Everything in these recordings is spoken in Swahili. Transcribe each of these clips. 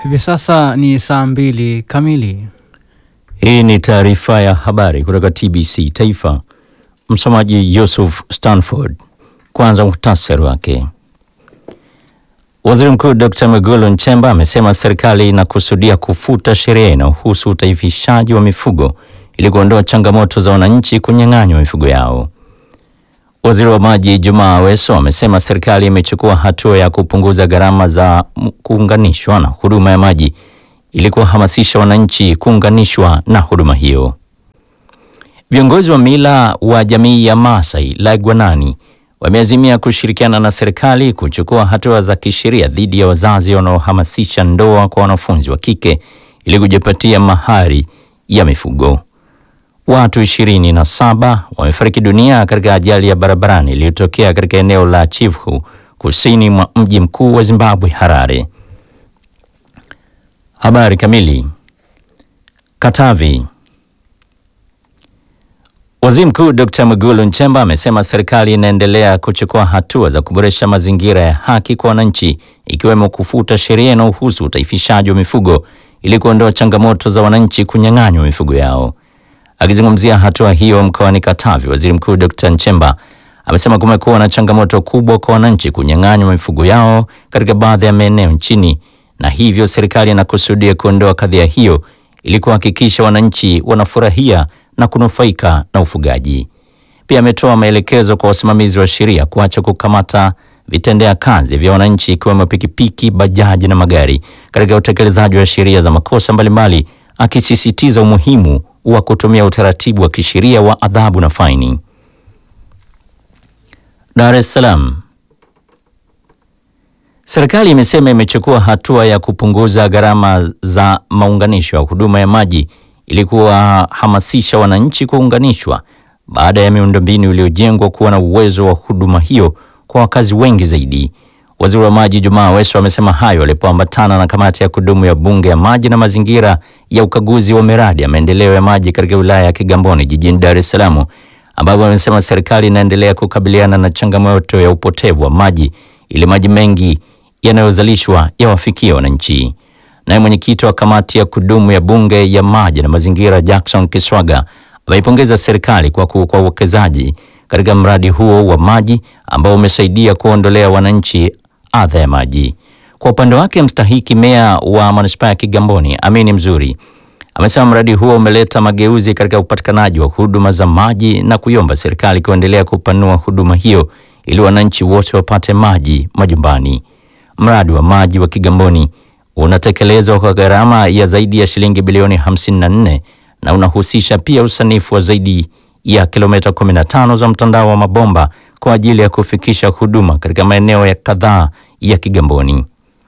Hivi sasa ni saa mbili kamili. Hii ni taarifa ya habari kutoka TBC Taifa. Msomaji Yusuf Stanford. Kwanza muhtasari wake. Waziri Mkuu Dr. Mwigulu Nchemba amesema serikali inakusudia kufuta sheria inayohusu utaifishaji wa mifugo ili kuondoa changamoto za wananchi kunyang'anywa mifugo yao. Waziri wa Maji Jumaa Aweso amesema serikali imechukua hatua ya kupunguza gharama za kuunganishwa na huduma ya maji ili kuwahamasisha wananchi kuunganishwa na huduma hiyo. Viongozi wa mila wa jamii ya Maasai Lagwanani wameazimia kushirikiana na serikali kuchukua hatua za kisheria dhidi ya wazazi wanaohamasisha ndoa kwa wanafunzi wa kike ili kujipatia mahari ya mifugo. Watu ishirini na saba wamefariki dunia katika ajali ya barabarani iliyotokea katika eneo la Chivu kusini mwa mji mkuu wa Zimbabwe, Harare. Habari kamili. Katavi. Waziri Mkuu Dr. Mwigulu Nchemba amesema serikali inaendelea kuchukua hatua za kuboresha mazingira ya haki kwa wananchi ikiwemo kufuta sheria inayohusu utaifishaji wa mifugo ili kuondoa changamoto za wananchi kunyang'anywa mifugo yao. Akizungumzia hatua hiyo mkoani Katavi, Waziri Mkuu Dr. Nchemba amesema kumekuwa na changamoto kubwa kwa wananchi kunyang'anywa mifugo yao katika baadhi ya maeneo nchini na hivyo serikali inakusudia kuondoa kadhia hiyo ili kuhakikisha wananchi wanafurahia na kunufaika na ufugaji. Pia ametoa maelekezo kwa wasimamizi wa sheria kuacha kukamata vitendea kazi vya wananchi ikiwemo pikipiki, bajaji na magari katika utekelezaji wa sheria za makosa mbalimbali, akisisitiza umuhimu wa kutumia utaratibu wa kisheria wa adhabu na faini. Dar es Salaam. Serikali imesema imechukua hatua ya kupunguza gharama za maunganisho ya huduma ya maji ili kuwahamasisha wananchi kuunganishwa baada ya miundombinu iliyojengwa kuwa na uwezo wa huduma hiyo kwa wakazi wengi zaidi. Waziri wa Maji Jumaa Aweso amesema hayo alipoambatana na kamati ya kudumu ya Bunge ya Maji na Mazingira ya ukaguzi wa miradi ya maendeleo ya maji katika wilaya ya Kigamboni jijini Dar es Salaam, ambapo amesema serikali inaendelea kukabiliana na changamoto ya upotevu wa maji ili maji mengi yanayozalishwa yawafikie wananchi. Naye mwenyekiti wa kamati ya kudumu ya bunge ya maji na mazingira Jackson Kiswaga ameipongeza serikali kwa kwa uwekezaji katika mradi huo wa maji ambao umesaidia kuondolea wananchi adha ya maji. Kwa upande wake, mstahiki meya wa manispaa ya Kigamboni Amini Mzuri amesema mradi huo umeleta mageuzi katika upatikanaji wa huduma za maji na kuiomba serikali kuendelea kupanua huduma hiyo ili wananchi wote wapate maji majumbani. Mradi wa maji wa Kigamboni unatekelezwa kwa gharama ya zaidi ya shilingi bilioni 54 na unahusisha pia usanifu wa zaidi ya kilomita 15 za mtandao wa mabomba kwa ajili ya kufikisha huduma katika maeneo ya kadhaa ya Kigamboni.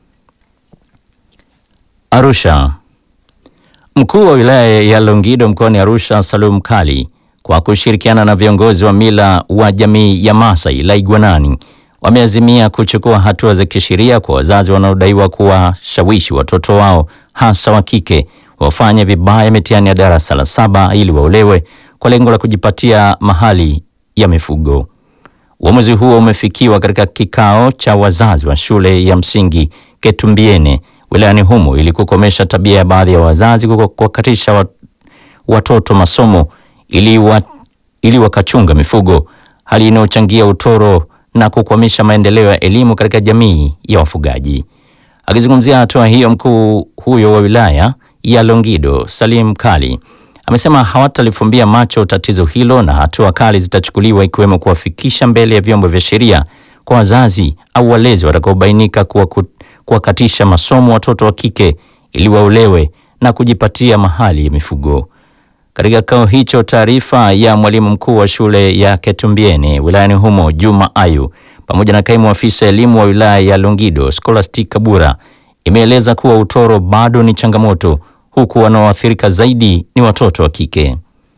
Arusha. Mkuu wa wilaya ya Longido mkoani Arusha, Salum Kali, kwa kushirikiana na viongozi wa mila wa jamii ya Masai Laigwanani wameazimia kuchukua hatua za kisheria kwa wazazi wanaodaiwa kuwashawishi watoto wao hasa wa kike wafanye vibaya mitihani ya darasa la saba ili waolewe kwa lengo la kujipatia mahali ya mifugo. Uamuzi huo umefikiwa katika kikao cha wazazi wa shule ya msingi Ketumbiene wilayani humo ili kukomesha tabia ya baadhi ya wazazi kuwakatisha watoto masomo ili, wa, ili wakachunga mifugo, hali inayochangia utoro na kukwamisha maendeleo ya elimu katika jamii ya wafugaji. Akizungumzia hatua hiyo, mkuu huyo wa wilaya ya Longido Salim Kali amesema hawatalifumbia macho tatizo hilo na hatua kali zitachukuliwa ikiwemo kuwafikisha mbele ya vyombo vya sheria kwa wazazi au walezi watakaobainika kuwakatisha masomo watoto wa kike ili waolewe na kujipatia mahali ya mifugo. Katika kikao hicho, taarifa ya mwalimu mkuu wa shule ya Ketumbiene wilayani humo Juma Ayu pamoja na kaimu afisa elimu wa wilaya ya Longido Scholastic Kabura imeeleza kuwa utoro bado ni changamoto huku wanaoathirika zaidi ni watoto wa kike.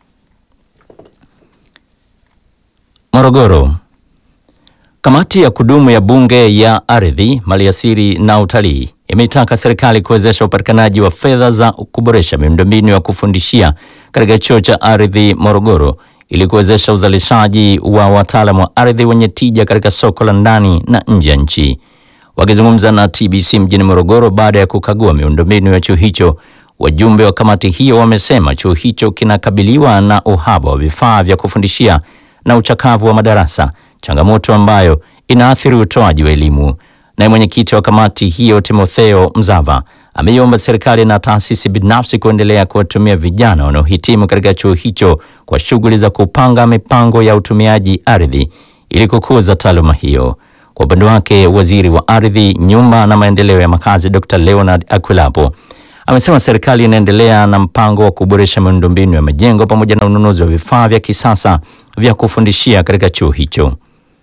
Morogoro. Kamati ya kudumu ya Bunge ya Ardhi, Maliasili na Utalii imeitaka serikali kuwezesha upatikanaji wa fedha za kuboresha miundombinu ya kufundishia katika chuo cha ardhi Morogoro ili kuwezesha uzalishaji wa wataalamu wa ardhi wenye tija katika soko la ndani na nje ya nchi. Wakizungumza na TBC mjini Morogoro baada ya kukagua miundombinu ya chuo hicho, wajumbe wa kamati hiyo wamesema chuo hicho kinakabiliwa na uhaba wa vifaa vya kufundishia na uchakavu wa madarasa, changamoto ambayo inaathiri utoaji wa elimu. Naye mwenyekiti wa kamati hiyo Timotheo Mzava ameiomba serikali na taasisi binafsi kuendelea kuwatumia vijana wanaohitimu katika chuo hicho kwa shughuli za kupanga mipango ya utumiaji ardhi ili kukuza taaluma hiyo. Kwa upande wake, waziri wa ardhi, nyumba na maendeleo ya makazi Dr. Leonard Akwilapo amesema serikali inaendelea na mpango wa kuboresha miundombinu ya majengo pamoja na ununuzi wa vifaa vya kisasa vya kufundishia katika chuo hicho.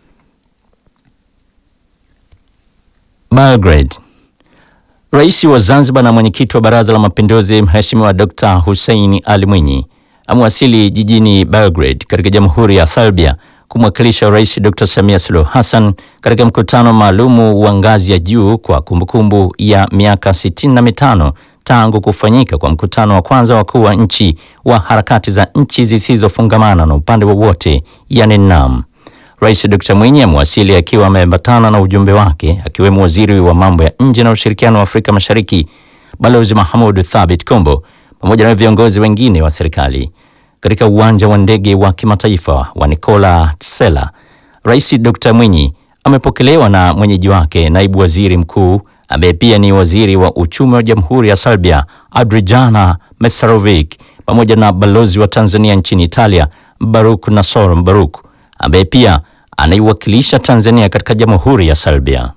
Belgrade. Rais wa Zanzibar na mwenyekiti wa Baraza la Mapinduzi Mheshimiwa Dr. Hussein Ali Mwinyi amewasili jijini Belgrade katika Jamhuri ya Serbia kumwakilisha Rais Dr. Samia Suluhu Hassan katika mkutano maalumu wa ngazi ya juu kwa kumbukumbu ya miaka sitini na mitano tangu kufanyika kwa mkutano wa kwanza wakuu wa nchi wa harakati za nchi zisizofungamana na upande wowote yani NAM. Rais Dr. Mwinyi amewasili akiwa ameambatana na ujumbe wake akiwemo waziri wa mambo ya nje na ushirikiano wa Afrika Mashariki Balozi Mahmoud Thabit Kombo pamoja na viongozi wengine wa serikali. Katika uwanja wa ndege wa kimataifa wa Nikola Tesla, Rais Dr. Mwinyi amepokelewa na mwenyeji wake naibu waziri mkuu ambaye pia ni waziri wa uchumi wa Jamhuri ya Serbia Adrijana Mesarovic pamoja na balozi wa Tanzania nchini Italia Baruk Nasor Baruk ambaye pia anaiwakilisha Tanzania katika Jamhuri ya Serbia.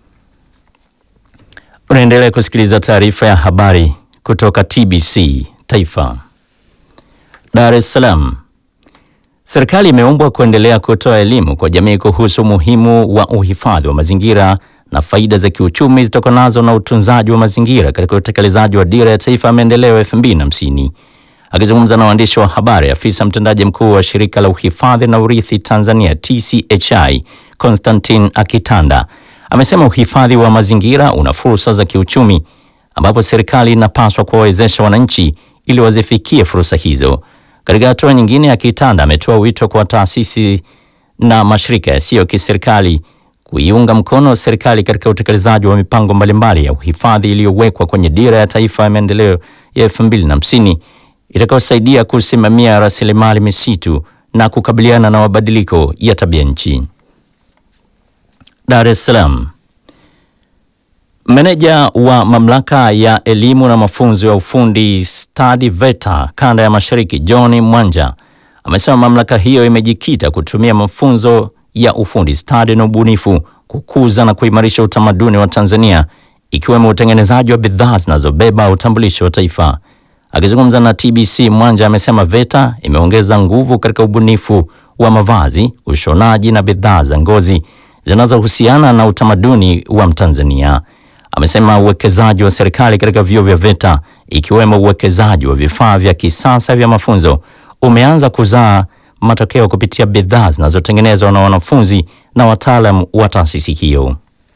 Unaendelea kusikiliza taarifa ya habari kutoka TBC Taifa. Dar es Salaam. Serikali imeombwa kuendelea kutoa elimu kwa jamii kuhusu umuhimu wa uhifadhi wa mazingira na faida za kiuchumi zitokanazo na utunzaji wa mazingira katika utekelezaji wa Dira ya Taifa ya Maendeleo 2050. Akizungumza na waandishi wa habari, afisa mtendaji mkuu wa shirika la uhifadhi na urithi Tanzania TCHI Constantine Akitanda amesema uhifadhi wa mazingira una fursa za kiuchumi, ambapo serikali inapaswa kuwawezesha wananchi ili wazifikie fursa hizo. Katika hatua nyingine, Akitanda ametoa wito kwa taasisi na mashirika yasiyo kiserikali kuiunga mkono serikali katika utekelezaji wa mipango mbalimbali ya uhifadhi iliyowekwa kwenye Dira ya Taifa ya Maendeleo ya 2050 itakayosaidia kusimamia rasilimali misitu na kukabiliana na mabadiliko ya tabia nchi. Dar es Salaam. Meneja wa mamlaka ya elimu na mafunzo ya ufundi stadi VETA kanda ya Mashariki John Mwanja amesema mamlaka hiyo imejikita kutumia mafunzo ya ufundi stadi na ubunifu kukuza na kuimarisha utamaduni wa Tanzania ikiwemo utengenezaji wa bidhaa zinazobeba utambulisho wa taifa. Akizungumza na TBC, Mwanja amesema VETA imeongeza nguvu katika ubunifu wa mavazi, ushonaji na bidhaa za ngozi zinazohusiana na utamaduni wa Mtanzania. Amesema uwekezaji wa serikali katika vyuo vya VETA ikiwemo uwekezaji wa vifaa vya kisasa vya mafunzo umeanza kuzaa matokeo kupitia bidhaa zinazotengenezwa na wanafunzi na wataalam wa taasisi hiyo.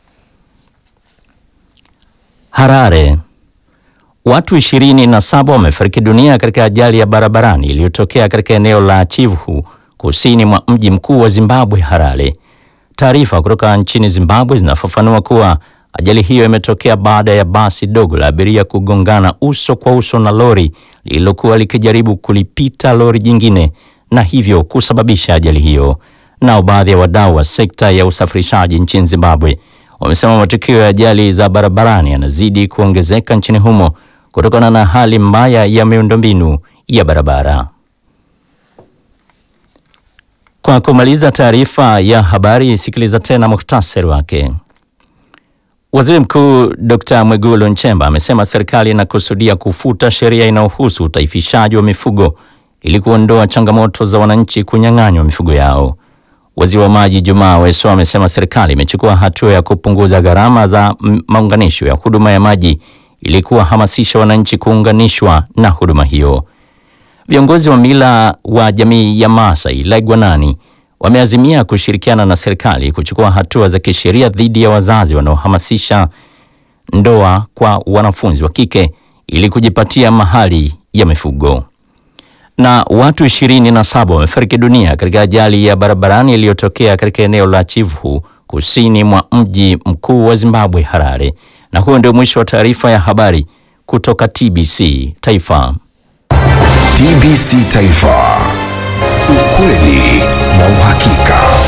Harare. Watu ishirini na saba wamefariki dunia katika ajali ya barabarani iliyotokea katika eneo la Chivu kusini mwa mji mkuu wa Zimbabwe, Harare. Taarifa kutoka nchini Zimbabwe zinafafanua kuwa ajali hiyo imetokea baada ya basi dogo la abiria kugongana uso kwa uso na lori lililokuwa likijaribu kulipita lori jingine na hivyo kusababisha ajali hiyo. Nao baadhi ya wadau wa sekta ya usafirishaji nchini Zimbabwe wamesema matukio ya ajali za barabarani yanazidi kuongezeka nchini humo kutokana na hali mbaya ya miundombinu ya barabara. Kwa kumaliza taarifa ya habari, sikiliza tena muhtasari wake. Waziri Mkuu Dr. Mwigulu Nchemba amesema serikali inakusudia kufuta sheria inayohusu utaifishaji wa mifugo ili kuondoa changamoto za wananchi kunyang'anywa mifugo yao. Waziri wa Maji Jumaa Aweso amesema serikali imechukua hatua ya kupunguza gharama za maunganisho ya huduma ya maji ili kuwahamasisha wananchi kuunganishwa na huduma hiyo. Viongozi wa mila wa jamii ya Maasai Laigwanani wameazimia kushirikiana na serikali kuchukua hatua za kisheria dhidi ya wazazi wanaohamasisha ndoa kwa wanafunzi wa kike ili kujipatia mahali ya mifugo. Na watu ishirini na saba wamefariki dunia katika ajali ya barabarani iliyotokea katika eneo la Chivu kusini mwa mji mkuu wa Zimbabwe, Harare. Na huo ndio mwisho wa taarifa ya habari kutoka TBC Taifa. TBC Taifa.